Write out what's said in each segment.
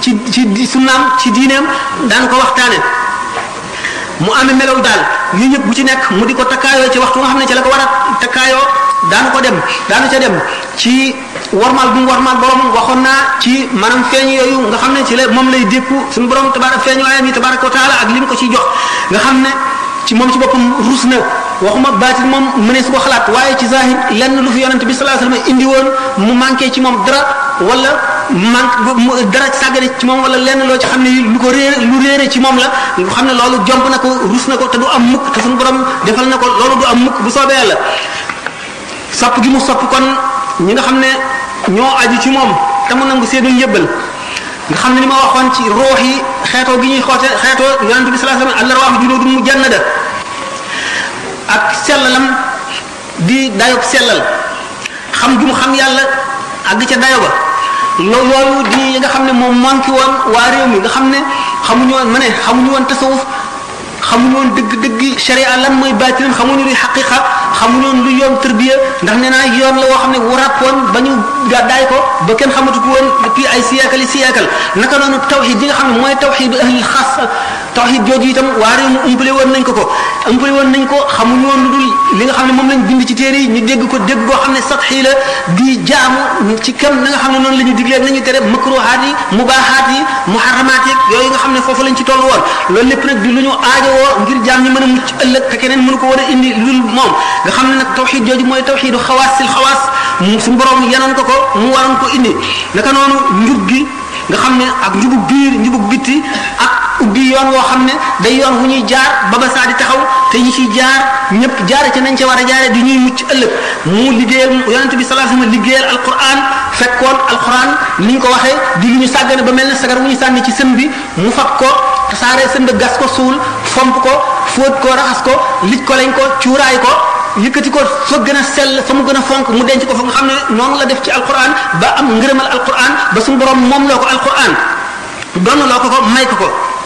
ci ci sunnaam ci diineem daan ko waxtaane mu amee melaw daal yu ñëpp bu ci nekk mu di ko takkaayoo ci waxtu nga xam ne ci la ko war a takkaayoo daanu ko dem daanu ca dem ci warmaal bu mu warmaal borom waxoon naa ci maanaam feeñ yooyu nga xam ne ci la moom lay dékku suñu borom tabarak feeñ waayam yi tabaraka wa taala ak li mu ko ciy jox nga xam ne ci moom ci boppam ruus na waxuma baatin moom mënees ko xalaat waaye ci zahir lenn lu fi yonente bi sallallahu alayhi wasallam indi woon mu manqué ci moom dara wala manque dara sàggane ci moom wala lenn loo ci xam ne lu ko réer lu réere ci moom la nga xam ne loolu jomb na ko rus na ko te du am mukk te suñu borom defal na ko loolu du am mukk bu soobee yàlla sopp gi mu sopp kon ñi nga xam ne ñoo aju ci moom te mu nangu seenu njëbbal nga xam ne ni ma waxoon ci roox yi xeetoo gi ñuy xoote xeetoo yonente bi sallallahu alayhi wasallam allah wax junudun mu jannada ak sellalam di dayob sellal xam gi mu xam yàlla àgg ca dayo ba loolu di yi nga xam ne moom manqué woon waa réew mi nga xam ne xamuñu woon ma ne xamuñu woon tasawuf xamuñu woon dëgg-dëgg sharia lan mooy baatinam xamuñu luy xaqiqa xamuñu woon lu yoon tërbiya ndax nee naa yoon la woo xam ne wu ràppoon ba ñu gàddaay ko ba kenn xamatu ko woon depuis ay siyaakal yi siyaakal naka noonu tawxid yi nga xam ne mooy tawxidu ahlil xaas tawxid jooju itam waa réew mi umpale woon nañ ko ko umpale woon nañ ko xamuñu woon lu dul li nga xam ne moom lañ bind ci téere yi ñu dégg ko dégg boo xam ne satxi la di jaamu ci kam na nga xam ne noonu la ñu diglee ak nañu tere makruhaat yi mubaahaat yi muharramaat yi yooyu nga xam ne foofu lañ ci toll woon loolu lépp nag di lu ñu aajowoo ngir jaam ñi mën a mucc ëllëg te keneen mënu ko war a indi lu dul moom nga xam ne nag tawxid jooju mooy tawxidu xawaasil xawaas suñu borom yanoon ko ko mu waroon ko indi naka noonu njub gi nga xam ne ak njubug biir njubug bitti ak ubbi yoon woo xam ne day yoon wu ñuy jaar ba ba saa di taxaw te ñi ciy jaar ñëpp jaare ci nañ ca war a jaare di ñuy mucc ëllëg mu liggéeyal yonente bi sallallahu alayhi wasallam liggéeyal alquran fekkoon alquran ni ñu ko waxee di lu ñu sàggane ba mel ne sagar wu ñu sànni ci sën bi mu fab ko tasaare sën bi gas ko suul fomp ko fóot ko raxas ko lij ko lañ ko cuuraay ko yëkkati ko fa gën a sell fa mu gën a fonk mu denc ko fa nga xam ne noonu la def ci alquran ba am ngërëmal alquran ba suñu borom moom loo ko alquran doon loo ko ko may ko ko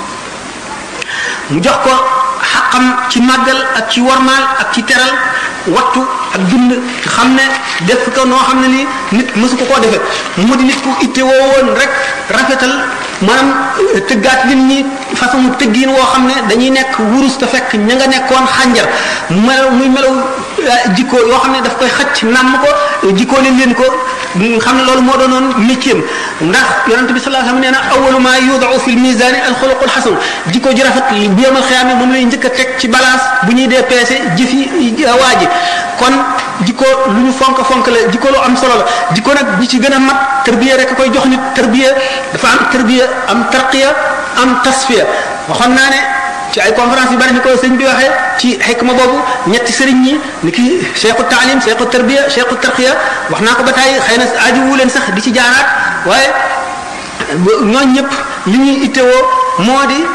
mu jox ko xaqam ci màggal ak ci warmaal ak ci teral wattu ak bind xam ne def ko noo xam ne nii nit mësu ko koo defe mu di nit ku itte woo woon rek rafetal maanaam tëggaat nit ñi façon tëggiin woo xam ne dañuy nekk wurus te fekk ña nga nekkoon xànjar melaw muy melaw jikko yoo xam ne daf koy xëcc nàmm ko jikkoo leen leen ko xam ne loolu moo doonoon métier ndax yonente bi sallallahu alayhi wasallam nee na awalu ma yudau fi l misani al xuluqul xasan jikko ji rafet bi yomal xiyaame moom lay njëkk a teg ci balance bu ñuy dee peese jëfi waa ji kon jikko lu ñu fonk fonk la jikko lu am solo la jikko nag bi ci gën a mat tërbiya rek a koy jox nit tërbiya dafa am tërbiya am tarqiya am tasfiya waxoon naa ne ci ay conférence yu bari ni ko sëñ bi waxee ci xikma boobu ñetti sëriñ ñi ni ki cheikhu taalim cheikhu tarbiya cheikhu tarqiya wax naa ko ba tey xëy na aaju wu leen sax di ci jaaraat waaye ñooñ ñëpp li ñuy ittewoo moo di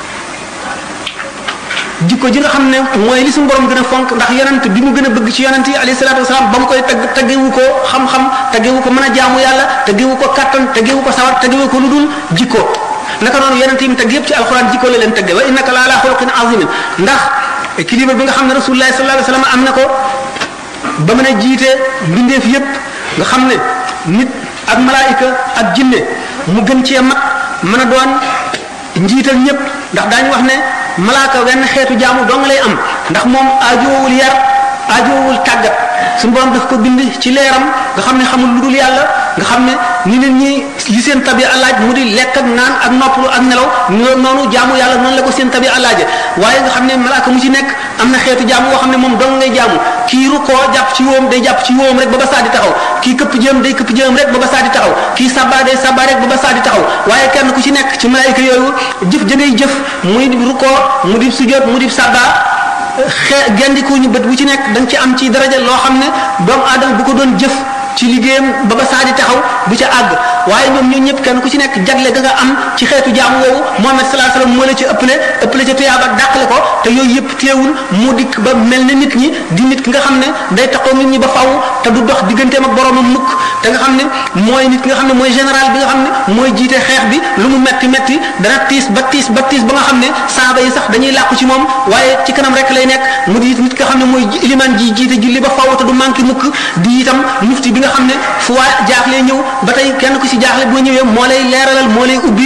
jikko ji nga xam ne mooy li suñu borom gën a fonk ndax yonent bi mu gën a bëgg ci yonent yi alayhi salaatu wasalaam ba mu koy tagg taggewu ko xam-xam taggewu ko mën a jaamu yàlla taggewu ko kattan taggewu ko sawar taggewu ko lu dul jikko naka noonu yonent yi mu tagg yëpp ci alxuraan jikko la leen tagge wa innaka la ala xuluqin azimin ndax équilibre bi nga xam ne rasulullah sallallahu alayhi wasallam am na ko ba mën a jiite mbindeef yëpp nga xam ne nit ak malaayika ak jinne mu gën cee mat mën a doon njiital ñëpp ndax daañu wax ne malaaka wenn xeetu jaamu dong lay am ndax moom aajowul yar aajowul tàggat suñu borom daf ko bind ci leeram nga xam ne xamul lu dul yàlla nga xam ne ni nit ñi li seen tabi alaaj mu di lekk ak naan ak noppalu ak nelaw noonu jaamu yàlla noonu la ko seen tabi alaaje waaye nga xam ne malaaka mu ci nekk am na xeetu jaamu woo xam ne moom dong ngay jaamu kii ru koo jàpp ci wóom day jàpp ci wóom rek ba ba saa di taxaw kii këpp jëm day këpp jëm rek ba ba saa di taxaw kii sabba day sabba rek ba ba saa di taxaw waaye kenn ku ci nekk ci malaayika yooyu jëf ja ngay jëf muy ru koo mu di sujjóot mu di sabba xe gendiku ñu bët bu ci nekk da nga ci am ci daraja loo xam ne doomu aadama bu ko doon jëf ci liggéeyam ba ba saa di taxaw bu ca àgg waaye ñoom ñoo ñëpp kenn ku ci nekk jagle ga nga am ci xeetu jaamu woowu Muhammad sallallahu alayhi wasallam moo la ci ëppale ëppale ca tuyaaba dàqale ko te yooyu yëpp teewul mu dikk ba mel ne nit ñi di nit ki nga xam ne day taxaw nit ñi ba faw te du dox digganteem ak boromam mukk te nga xam ne mooy nit ki nga xam ne mooy général bi nga xam ne mooy jiite xeex bi lu mu metti metti dana tiis ba tiis ba tiis ba nga xam ne saaba yi sax dañuy làqu ci moom waaye ci kanam rek lay nekk mu di nit nga xam ne mooy iliman ji jiite julli ba faw te du manqué mukk di itam mufti bi nga xam ne fu waa jaaxlee ñëw ba tey kenn ku ci jaaxle boo ñëwee moo lay leeralal moo lay ubbi